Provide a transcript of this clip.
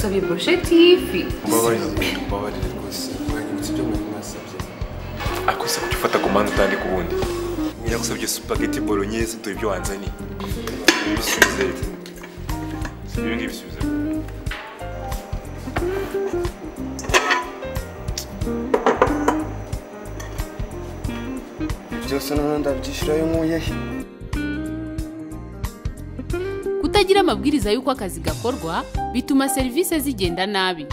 sobie bushetifi mbabarire mbabarire rwose mwanyibutse ibyo mwari mwasabye ariko se kuki ufata ku mpande utandika ubundi nyiragusabye supageti bolognese dore ibyo wanzaniye bisubize ibi ngibi bisubize byose noneho ndabyishyurayo nkuye he kutagira amabwiriza y'uko akazi gakorwa bituma serivisi zigenda nabi